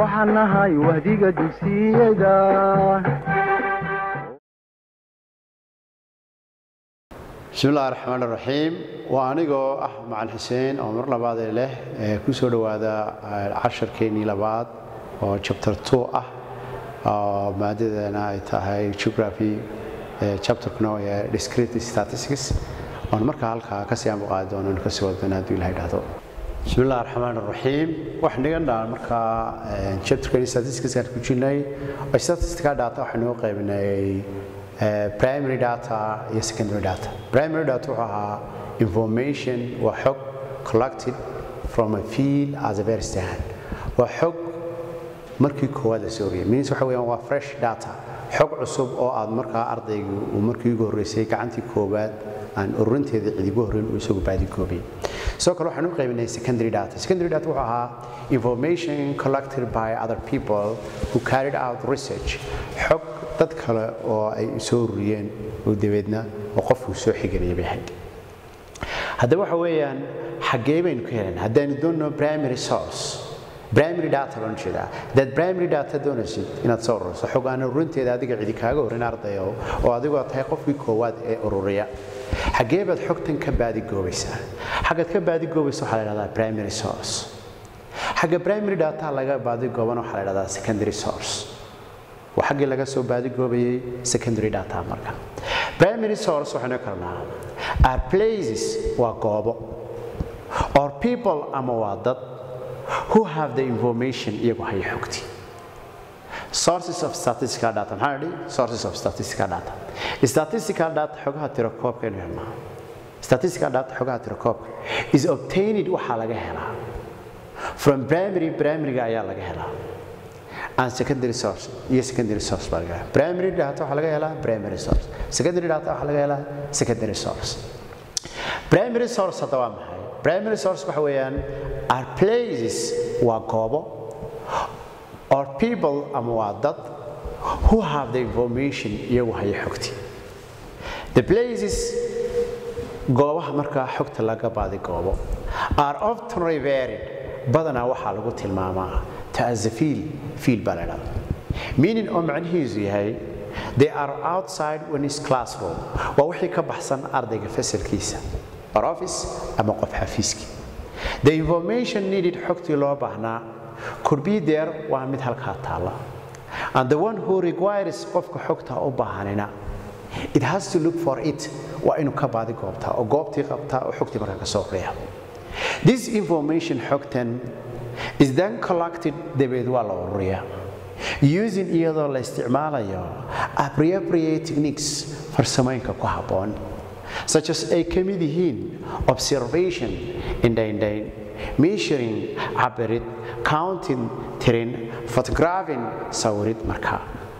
waxaan nahay wahdiga dugsiyada bismillahi raxmaan raxiim waa anigoo ah macalin xuseen oo mar labaadee leh ee ku soo dhowaada casharkeennii labaad oo chapter two ah oo maadadeena ay tahay geography chapterkuna ee discrete statistics oon markaa halkaa kasii amaqaadi doono kasii wadana hadduu ilahay dhahdo bismillahi raxmaan raxiim waxaan dhigan dhaha markaa chapterkeennii statistics aan ku jirnay oo statistica data waxaynu u qaybinay primary data iyo secondary data primary data wuxuu ahaa information waa xog collected from a field as a very stand waa xog markii koowaad la soo oriyay means waxa weeyaan waa fresh data xog cusub oo aad markaa ardaygu uu markii ugu horreysay gacantii koowaad aan ururinteeda cidigu horreyn uu isagu baadi koobay sidoo kale waxaan u qaybinay secondary data secondary data wuxuu ahaa information collected by other people who carried out research xog dad kale oo ay soo ururiyeen oo dabeedna oo qofku soo xiganaya bay ahayd haddaba waxa weeyaan xaggee baynu ka helan haddaanu doonno primary source primary data baan jeedaa haddaad primary data doonaysid inaad soo ururiso xog aan ururinteeda adiga cidi kaaga horin ardayo oo adigoo tahay qofkii koowaad ee ururiya xaggee baad xogtan ka baadigoobaysaa xaggaad ka baadigoobaysa waxaa la dhahdaa primary source xagga primary data laga baadigoobana waxaa la dhahdaa secondary source waa xaggii laga soo baadigoobayay secondary data marka primary source waxaynu karnaa are places waa goobo or people ama waa dad who have the information iyagu haya xogti sources of statistical data maxaa idhi sources of statistical data statistical data xogaha tirakoobka inu helnaa statistical data xogaha tirakoobka is obtained waxaa laga helaa from primary primaryga ayaa laga helaa and secondary source iyo secondary source baa laga helaa primary data waxaa laga helaa primary source secondary data waxaa laga helaa secondary source primary source hadda waa maxay primary source waxa weeyaan are places waa goobo or people ama waa dad who have the information iyagu haya xogti the places goobaha markaa xogta laga baadi goobo are often revered badanaa waxaa lagu tilmaamaa as a field field baa la dhahda meaning oo macnihiisu yahay they are outside when is classroom waa wixii ka baxsan ardayga fasalkiisa or office ama qof xafiiskii the information needed xogtii loo baahnaa could be there waa mid halkaa taalla and the one who requires qofka xogta u baahanina it has to look for it waa inuu ka baadi goobtaa oo goobtii qabtaa oo xogtii markaa ka soo qoriya this information xogtan is then collected dabeed waa la ururiyaa using iyadoo la isticmaalayo appropriate techniques farsamooyinka ku habboon such as ay ka mid yihiin observation indhaindhayn measuring cabirid counting tirin photographing sawirid markaa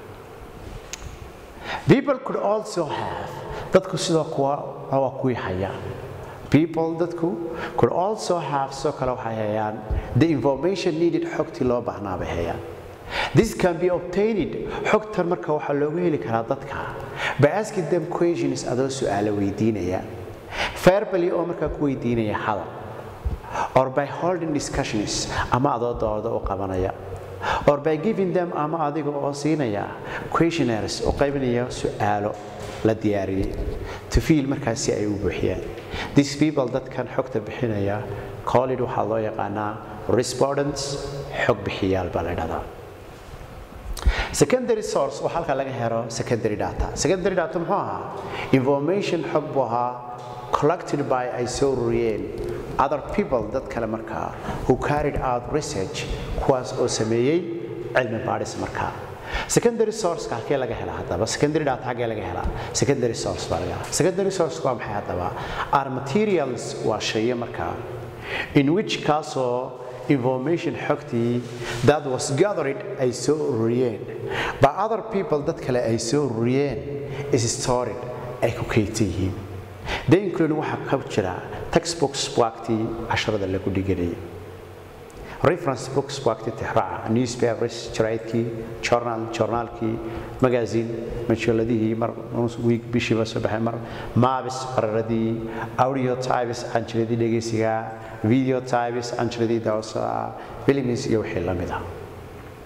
people could also have dadku sidoo kuwa waa kuwii haya people dadku could also have soo kale waxay hayaan the information needed xogtii loo baahnaa bay hayaan this can be obtained xogtan marka waxaa loogu heli karaa dadka by asking them questions adoo su'aalo weydiinaya verbally oo markaa ku weydiinaya hadal or by holding discussions ama adoo dooda u qabanaya or by giving them ama adiga oo siinaya questionnaires oo qaybinaya su'aalo la diyaariyey to feel markaas si ay u buuxiyaan these people dadkan xogta bixinaya collid waxaa loo yaqaanaa respondents xog bixiyaal baa la dhahdaa secondary source waa halka laga helo secondary data secondary data muxuu ahaa information xog buu ahaa collected by ay soo ururiyeen other people dad kale markaa who carried out research kuwaas oo sameeyey cilmi baadhis markaa secondary source halkee laga helaa haddaba secondary data xaggee laga helaa secondary source baa laga helaa secondary source waa maxay haddaba are materials waa shaye markaa in which kaasoo information xogtii that was gathered ay soo ururiyeen by other people dad kale ay soo ururiyeen is stored ay ku kaydsan yihiin they include waxaa ka jira textbooks buugtii casharada lagu dhiganayay reference books buugtii tixraaca newspapers jaraa'idkii journal journaalkii magazine majalladihii mar week bishiiba soo baxay mar maabis qararadii audio types canjiradii dhegeysiga video types canjiradii dawsa films iyo wixii la mid ah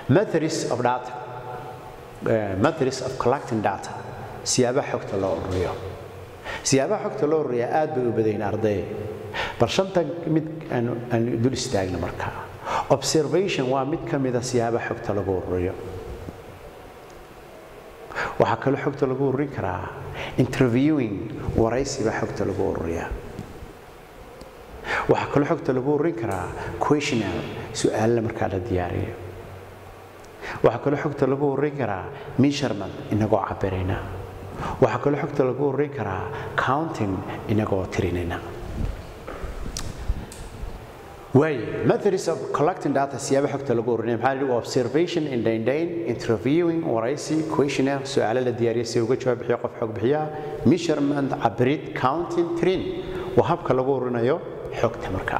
methods of data eh, methods of collecting data siyaabaha xogta loo ururiyo siyaabaha xogta loo ururiya aad bay u badayin arday bal shanta mid aanu aanu dul istaagna markaa observation waa mid ka mida siyaabaha xogta lagu ururiyo waxaa kaloo xogta lagu ururin karaa interviewing waraysi baa xogta lagu ururiyaa waxaa kaloo xogta lagu ururin karaa questionnaire su-aalla markaa la diyaariyo waxaa kaloo xogta lagu ururin karaa measurement inagoo cabirayna waxaa kaloo xogta lagu ururin karaa counting inagoo tirinayna waaye methods of collecting data siyaaba xogta lagu ururinaya maxaa la yidhi observation indhaindhayn interviewing waraysi questionnaire su-aalo la diyaariya si uga jawaab bixiyo qof xog bixiya measurement cabirid counting tirin waa habka lagu ururinayo xogta markaa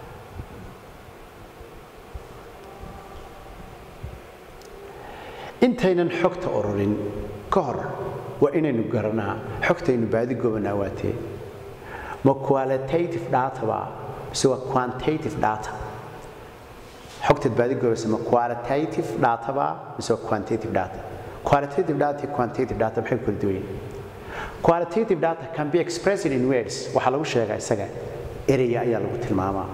intaynan xogta ururin ka hor waa inaynu garanaa xogtaynu baadi gobanaa waatee ma qualitative data ba mise waa quantitative data xogtaad baadi gobaysa ma qualitative data ba mise waa quantitative data qualitative data iyo quantitative data maxay kala duwan yihiin qualitative data can be expressed in words waxaa lagu sheegaa isaga eraya ayaa lagu tilmaamaa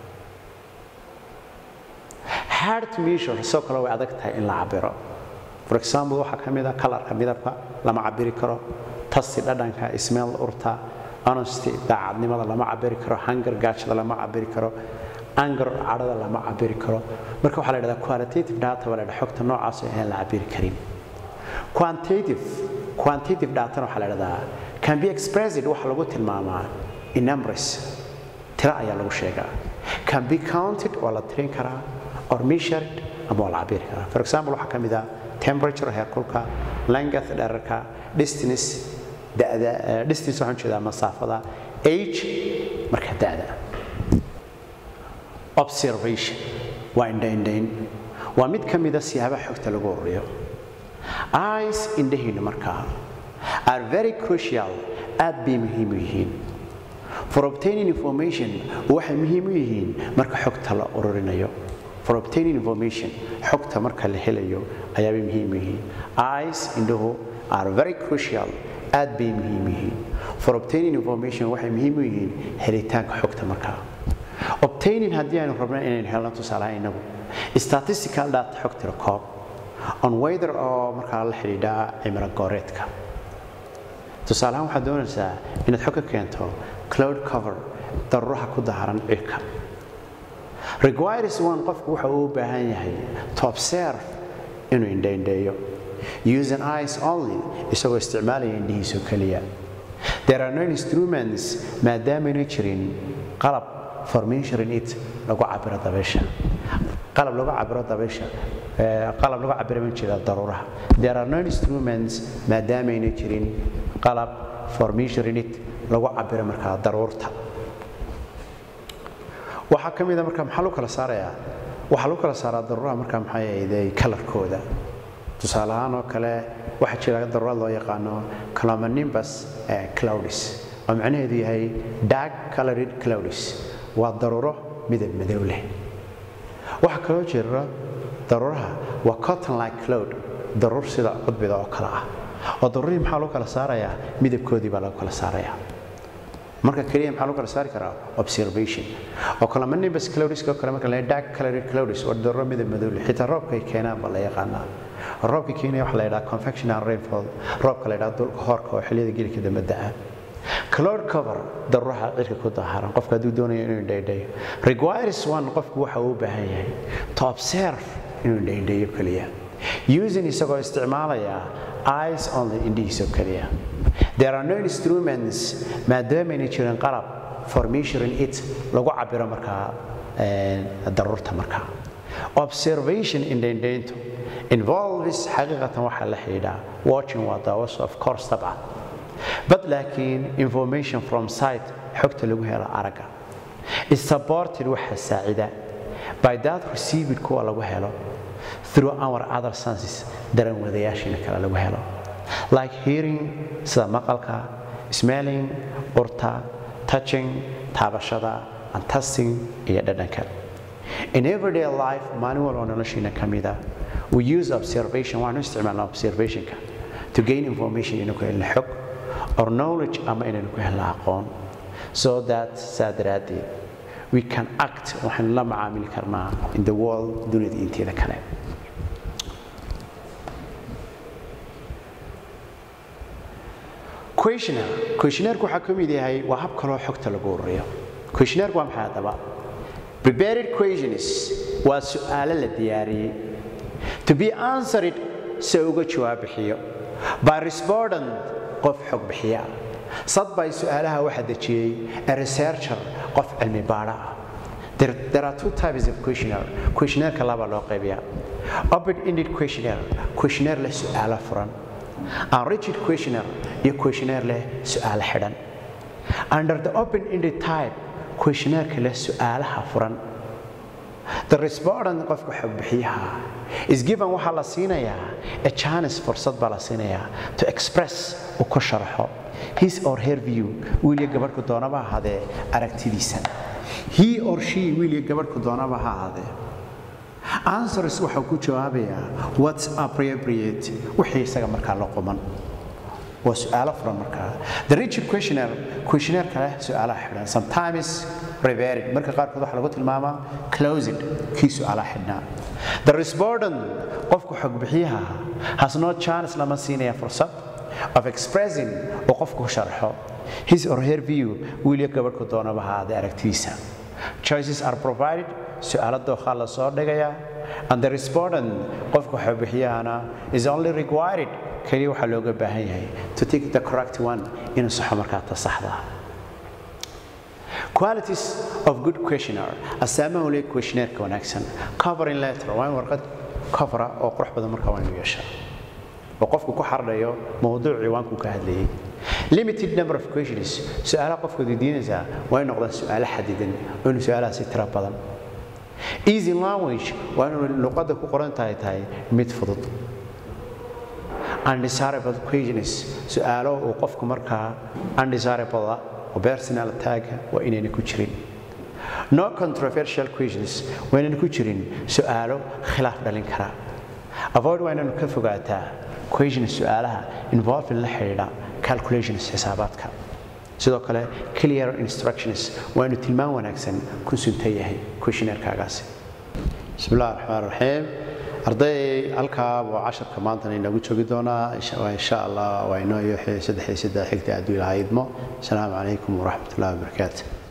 hard to measure sidoo kale way adag tahay in la cabiro for example waxaa ka mid ah kalarka midabka lama cabiri karo tasti dhadhanka smell urta honesty daacadnimada lama cabiri karo hunger gaajada lama cabiri karo anger cadhada lama cabiri karo marka waxaa la yidhahdaa qualitative data waa la yidhaha xogta noocaas oo aan la cabiri karin quantitative quantitative datana waxaa la yidhahdaa can be expressed waxa lagu tilmaamaa in numbers tira ayaa lagu sheegaa can be counted waa la tirin karaa or measured ama waa la cabiri karaa for example waxaa ka mid ah temperature heerkulka length dherarka distance da'da eh, distance waxaan jeedaa masaafada age marka da'da observation waa indhaindhayn waa mid ka mida siyaabaha xogta lagu ururiyo eyes indhahiinna markaa are very crucial aad bay muhiim u yihiin for obtaining information waxay muhiim u yihiin marka xogta la ururinayo for obtaining information xogta marka la helayo ayaabay muhiim u yihiin eyes indhuhu are very crucial aad bay muhiim u yihiin for obtaining information waxay muhiim u yihiin helitaanka xogta markaa obtaining haddii aynu rabno inaynu helno tusaalaha inagu statistical data xog tiro koob on weather oo markaa la xidhiidha cimilo gooreedka tusaalahaan waxaad doonaysaa inaad xog ka keento cloud cover daruuraha ku daharan cirka requires one qofku waxa uu u baahan yahay to observe inuu indhaindheeyo using eyes only isagoo isticmaalaya indhihiisoo keliya there are no instruments maadaamana jirin qalab for measuring it lagu cabiro dabaysha qalab lagu cabiro dabaysha eh, qalab lagu cabiro ma jira daruuraha there are no instruments maadaamayna jirin qalab for measuring it lagu cabiro markaa daruurta waxaa ka mid a marka maxaa lagu kala saarayaa waxaa lagu kala saaraa daruuraha markaa maxay ahayday kalarkooda tusaale ahaan oo kale waxaa jira daruurad loo yaqaano clomonimbus eh, cloudis oo macnaheedu yahay dark colored cloudis waa daruuro midab madow leh waxaa kaloo jira daruuraha waa cotton like cloud daruur sida cudbida oo kale ah oo daruurihii maxaa lagu kala saarayaa midabkoodii baa lagu kala saarayaa marka keliya maxaa lagu kala saari karaa observation oo kale manibus cloudiska oo kale marka la dark colored clouds waa daruuro midab madow leh xitaa roobka ay keenaan baa la yaqaanaa roobka keenaya waxaa la yidhaha convection and rainfall roobka la yidhaha dulka hoorka oo xilliyada geelka dambe da'a cloud cover daruuraha cirka ku daharan qofka hadduu doonayo inuu indhaydhayo requires one qofku waxa uu u baahan yahay to observe inuu indhaydhayo keliya using isagoo isticmaalaya eyes only indhihiisoo keliya there are no instruments maadaamayna jirin qalab for measuring it lagu cabiro markaa eh, daruurta markaa observation indhaindhayntu involves xaqiiqatan waxaa la xidhiidhaa watching waa daawaso of course dabcan but laakiin information from site xogta lagu helo aragga is supported waxa saacida by that received kuwa lagu helo through our other senses daran wadayaashiina kale lagu helo like hearing sida maqalka smelling urta touching taabashada and tasting iyo dhadhanka in everyday life maalin walba noloshiina ka mida we use observation waanu isticmaalnaa observationka to gain information inaynu ku helno xog or knowledge ama inaynu ku helno aqoon so that saa daraaddeed we can act waxaynu la macaamili karnaa in the world dunida inteeda kale questionnaire questionnaire-ku waxaa ka mid yahay waa hab kaloo xogta lagu ururiyo questionnaire-ku waa maxay haddaba prepared questions waa su'aalo la diyaariyey to be answered si uga jawaab bixiyo by respondent qof xog bixiya sad bay su'aalaha waxa dejiyey a researcher qof cilmi baadha ah There, there are two types of questionnaire. Questionnaire laba loo qaybiyaa. Open-ended questionnaire, questionnaire leh su'aalo furan. Unreached questionnaire iyo questionnaire leh su'aalo xidhan. Under the open-ended type, questionnaire leh su'aalaha furan. The respondent qofka xog bixiyaha is given waxaa la siinayaa a chance fursad baa la siinayaa to express uu ku sharxo his or her view wiil iyo gabadhku doonaba ahaadee aragtidiisa he or she wiil iyo gabadhku doonaba ha ahaadee answers waxau ku jawaabayaa what's appropriate wixii isaga markaa la quman waa su'aalo furan markaa the rigid questionnaire questionnaire kale su'aalaha xidhan sometimes prepared marka qaarkood waxaa lagu tilmaamaa closed kii su'aalaha xidhnaa the respondent qofku xog bixiyaha has no chance lama siinaya fursad of expressing oo qofku ku sharxo his or her view wiil iyo gabadhku doonaba haadee aragtidiisa choices are provided su'aalo dookhaa la soo dhigayaa and the respondent qofka xog bixiyahana is only required kaliya waxaa looga baahan yahay to take the correct one inuu saxo markaa ta saxda qualities of good questionnaire asaamaha ule questionnaireka wanaagsan covering letter waa in warqad covera oo qurux badan markaa waa inuu yeeshaa oo qofku ku xardhayo mowduuc ciwaankuu ka hadlayay limited number of questions su'aalaha qofka weydiinaysaa waa in noqdaan su'aalo xadidan oo inuu su'aalahaasi tiro badan easy language waa inuu luqadda ku qoran tahay tahay mid fudud undesirable questions su'aalo uu qofku markaa undesirable ah oo personal tagga waa inayna ku jirin no controversial questions waa inayna ku jirin su'aalo khilaaf dhalin kara avoid waa inaynu ka fogaataa questions su'aalaha involving la xidhiidha calculations xisaabaadka sidoo kale clear instructions waa inuu tilmaan wanaagsan ku suntan yahay questionnairekaagaasi bismi illahi raxmaan raxiim arday halkaa buu casharka maantana inoogu joogi doonaa insha allah waa inoo iyo saddex iyo saddex xigta adduu ilaha idmo asalaamu calaykum waraxmat ullahi wabarakaatu